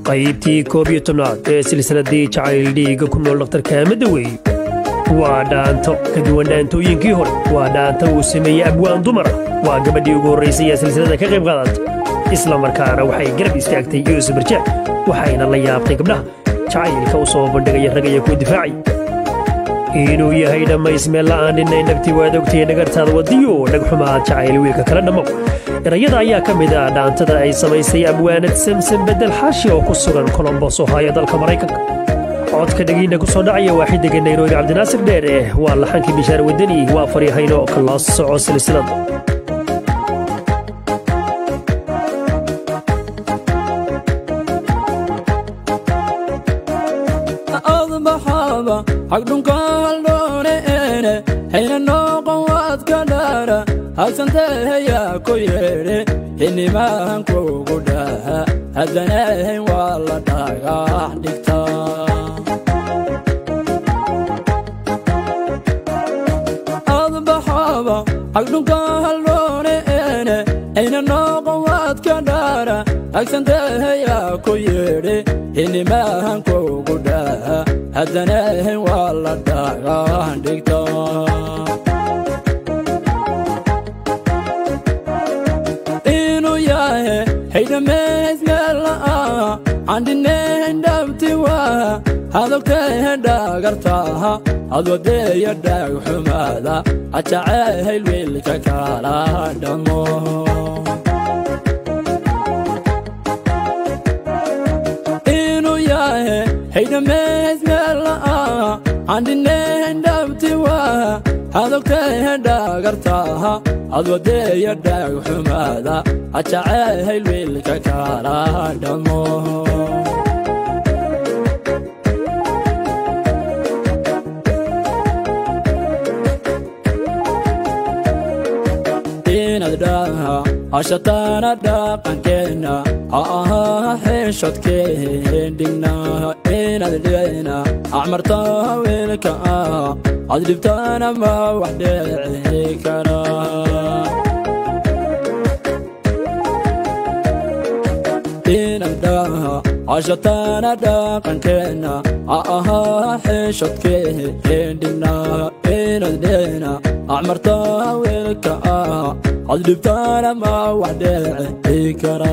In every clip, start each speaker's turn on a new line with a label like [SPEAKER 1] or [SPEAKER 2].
[SPEAKER 1] qaybtii koob iyo tobnaad ee silsiladii jacayl dhiigga ku nool dhakhtarka amada weeye waa dhaanto ka duwan dhaantooyinkii hore waa dhaanta uu sameeyey abwaan dumara waa gabadhii ugu horraysay ee silsilada ka qayb qaadata isla markaana waxay garab istaagtay yuusuf barjaac waxayna la yaabtay gabdhaha jacaylka u soo bandhigaya ragaya kuu difaacay inuu yahay dhammays meel la'aan dhinay nagti waad ogtay dhagartaada wadiyo dhagxumaad jacayl wiilka kala dhammow erayada ayaa ka mid ah dhaantada ay samaysay abwaanad samsan bedel xaashi oo ku sugan colombos ohaayo dalka maraykanka codka dhegiinna ku soo dhacaya waa xidiga nairobi cabdinaasir dheere waa laxankii bishaar wadani waa faryahayno kala soco silsilada
[SPEAKER 2] hagdhunkaaldhooneene hayna nooqon waadka dhaara habsanteehayaa ku yeedhe xinimahan kugu dhaha haddanahayn waa la dhagax dhigtaa adbaxaba hagdhunkaaldhooneene hayna nooqon waadka dhaara hagsanteehayaa ku yeedhe xinimahan kugu dhaha haddanahayn waa la dhagax dhigtaa inuu yahe haydhamays meela'a candhinayn dhabti waa hadogtahe dhagartaha adwadeeya dhaagxumaada ajacayl wiilka kala dhammo haydhamays meela'a candhinayn dhabti waa hadogtahe dhagartaha adwadeeya dhaagxumaada ajacayl wiilka kala dhammo ashataana dhaqankeenna ha ahaa xeeshadkeendhigna inaad dhicina acmarta wiilka ah ad dhibtaana ma wax dheci kara ashataana dhaqankeenna ha ahaa xeeshadkeendhigna inaad dhicina acmarta wiilka ah ad dhibtaana ma wax dheci kara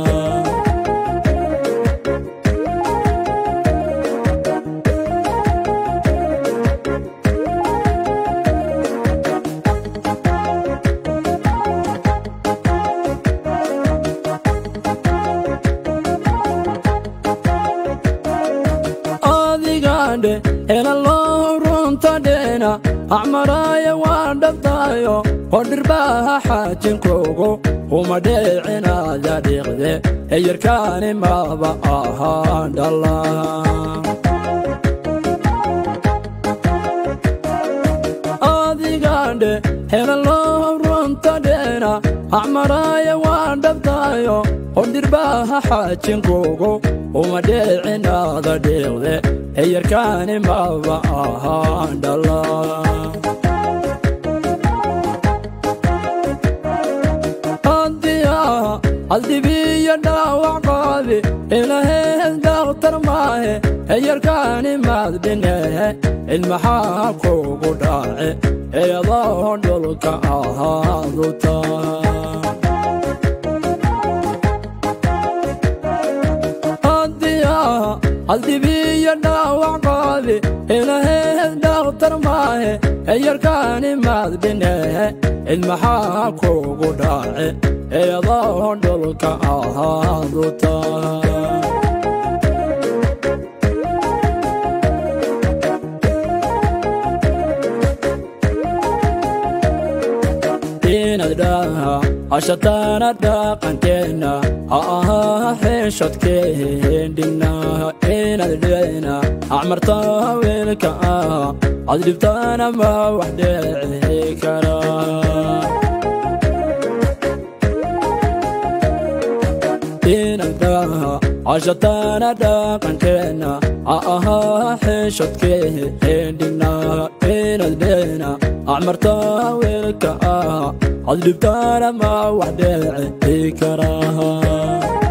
[SPEAKER 2] adigaadhe hela loo runta dheena acmaraaya waan dhabtaayo oo dhirbaha xaajinkogo uma dheecinaada dhiiqde eyarkaani maba ahaan dhalla adigaadhe hela loo runta dheena acmaraaya waan dhabtaayo oo dhirbaha xaajinkogo uma dheecinaada dhiiqde eyarkaani maba ahaan dhalla aldibiyo dhaawac qaadi ilaheed dhakhtar maahe eyarkaani maad dhinehe ilmaxaa kugu dhaace eedoo dhulka ahaaduta aldibiyo dhaawac qaadi ilaheed dhakhtar maahe eyarkaani maad dhinehe ilmaxaa kugu dhaace eedoo dhulka ahaaduta inaad dhaha ashataana dhaqankeenna ha ahaa xeeshadkeendhigna inaad dhicina acmarta wiilka ah ad dhibtaana ma wax dheci kara ashataana dhaqankeenna ha ahaa xeeshadkeendhigna inaad dhicina acmarta wiilka ah ad dhibtaana ma wax dheci kara